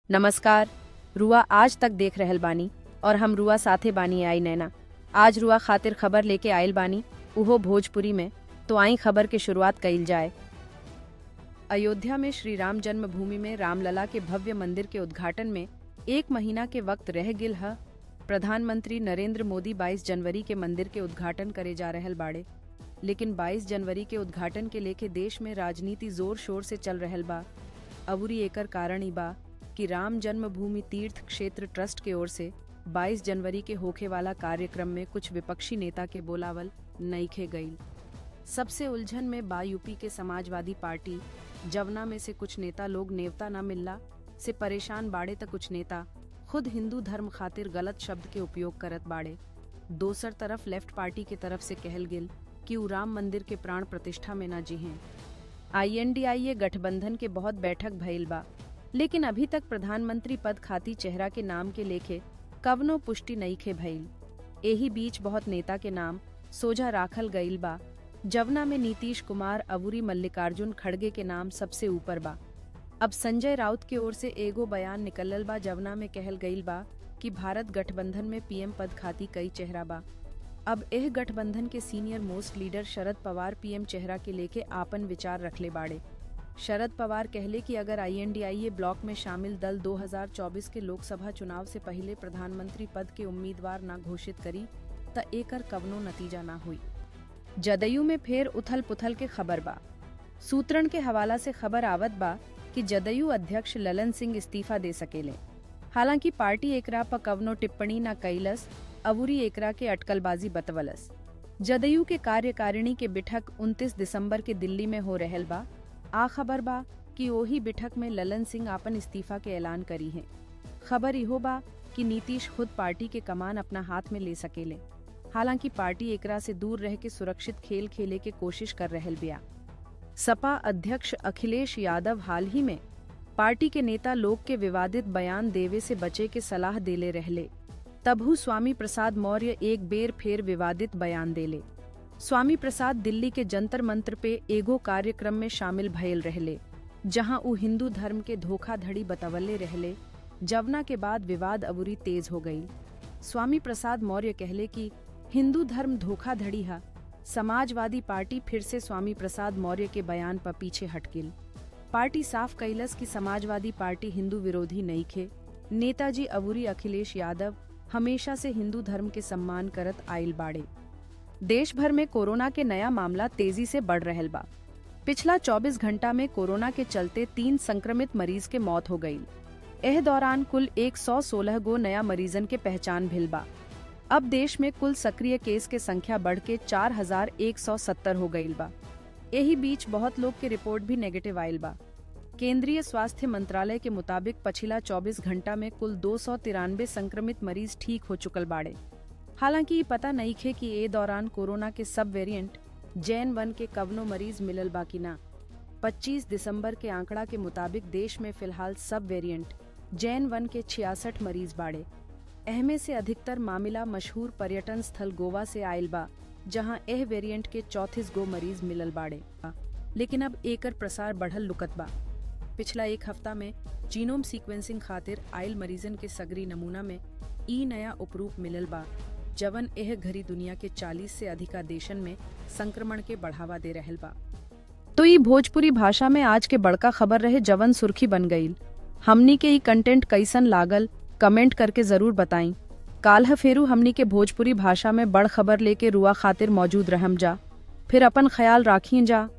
नमस्कार रुआ आज तक देख रहल बानी और हम रुआ साथे बानी आई नैना आज रुआ खातिर खबर लेके आयल बानी उहो भोजपुरी में तो आई खबर के शुरुआत कइल जाए अयोध्या में श्री राम जन्मभूमि में रामलला के भव्य मंदिर के उद्घाटन में एक महीना के वक्त रह गिल ह प्रधानमंत्री नरेंद्र मोदी 22 जनवरी के मंदिर के उद्घाटन करे जा रहल बाड़े लेकिन 22 जनवरी के उद्घाटन के लेके देश में राजनीति जोर शोर से चल रहल बा अबुरी एकर कारण ई बा कि राम जन्मभूमि तीर्थ क्षेत्र ट्रस्ट के ओर से 22 जनवरी के होखे वाला कार्यक्रम में कुछ विपक्षी नेता के बोलावल नईखे गईल सबसे उलझन में बा यूपी के समाजवादी पार्टी जवना में से कुछ नेता लोग नेवता न मिलला से परेशान बाड़े त कुछ नेता खुद हिंदू धर्म खातिर गलत शब्द के उपयोग करत बाड़े दोसर तरफ लेफ्ट पार्टी के तरफ से कहल गेल कि उ राम मंदिर के प्राण प्रतिष्ठा में न जिहें आईएनडीआईए गठबंधन के बहुत बैठक भइल बा लेकिन अभी तक प्रधानमंत्री पद खाती चेहरा के नाम के लेखे कवनो पुष्टि नईखे भइल एही बीच बहुत नेता के नाम सोझा राखल गईल बा जवना में नीतीश कुमार अबूरी मल्लिकार्जुन खड़गे के नाम सबसे ऊपर बा अब संजय राउत के ओर से एगो बयान निकलल बा जवना में कहल गईल बा कि भारत गठबंधन में पीएम पद खाती कई चेहरा बा अब एह गठबंधन के senior most leader Sharad Pawar PM चेहरा के लेके आपन विचार रखले बाड़े शरद पवार कहले कि अगर आईएनडीआईए ब्लॉक में शामिल दल 2024 के लोकसभा चुनाव से पहले प्रधानमंत्री पद के उम्मीदवार ना घोषित करी त एकर कवनो नतीजा ना हुई जदयू में फेर उथल पुथल के खबर बा सूत्रण के हवाला से खबर आवत बा कि जदयू अध्यक्ष ललन सिंह इस्तीफा दे सकेले हालांकि पार्टी एकरा पर कवनो टिप्पणी न कैलस अबूरी एकरा के अटकलबाजी बतवलस जदयू के कार्यकारिणी के बिठक 29 दिसंबर के दिल्ली में हो रहल बा आ खबर बा कि ओही बिठक में ललन सिंह आपन इस्तीफा के ऐलान करी है खबर इहो बा कि नीतीश खुद पार्टी के कमान अपना हाथ में ले सकेले हालांकि पार्टी एकरा से दूर रह के सुरक्षित खेल खेले के कोशिश कर रहल बिया सपा अध्यक्ष अखिलेश यादव हाल ही में पार्टी के नेता लोग के विवादित बयान देवे से बचे के सलाह देले रहले तबहू स्वामी प्रसाद मौर्य एक बेर फेर विवादित बयान देले स्वामी प्रसाद दिल्ली के जंतर मंत्र पे एगो कार्यक्रम में शामिल भयल रहले जहां उ हिंदू धर्म के धोखाधड़ी बतवले रहले जवना के बाद विवाद अबूरी तेज हो गई स्वामी प्रसाद मौर्य कहले कि हिंदू धर्म धोखाधड़ी हा समाजवादी पार्टी फिर से स्वामी प्रसाद मौर्य के बयान पर पीछे हट गिल पार्टी साफ कैलस कि समाजवादी पार्टी हिंदू विरोधी नहीं खे नेताजी अबूरी अखिलेश यादव हमेशा से हिंदू धर्म के सम्मान करत आयल बाड़े देश भर में कोरोना के नया मामला तेजी से बढ़ रहल बा पिछला 24 घंटा में कोरोना के चलते तीन संक्रमित मरीज के मौत हो गई एह दौरान कुल 116 गो नया मरीजन के पहचान भिल बा अब देश में कुल सक्रिय केस के संख्या बढ़ के 4170 हो गई बा यही बीच बहुत लोग के रिपोर्ट भी नेगेटिव आयल बा केंद्रीय स्वास्थ्य मंत्रालय के मुताबिक पिछला 24 घंटा में कुल दो संक्रमित मरीज ठीक हो चुकल बाड़े हालांकि ये पता नहीं खे कि ए दौरान कोरोना के सब वेरिएंट जैन वन के कवनो मरीज मिलल बा कि ना 25 दिसंबर के आंकड़ा के मुताबिक देश में फिलहाल सब वेरिएंट जैन वन के छियासठ मरीज बाड़े एहमे से अधिकतर मामला मशहूर पर्यटन स्थल गोवा से आयल बा जहां एह वेरिएंट के चौतीस गो मरीज मिलल बाड़े लेकिन अब एकर प्रसार बढ़ल लुकत बा पिछला एक हफ्ता में जीनोम सीक्वेंसिंग खातिर आयल मरीजन के सगरी नमूना में ई नया उपरूप मिलल बा जवन एह घरी दुनिया के 40 से अधिका देशन में संक्रमण के बढ़ावा दे रहल बा तो ई भोजपुरी भाषा में आज के बड़का खबर रहे जवन सुर्खी बन गईल हमनी के ई कंटेंट कैसन लागल कमेंट करके जरूर बताई काल्ह फेरू हमनी के भोजपुरी भाषा में बड़ खबर लेके रुआ खातिर मौजूद रहम जा फिर अपन ख्याल राखिए जा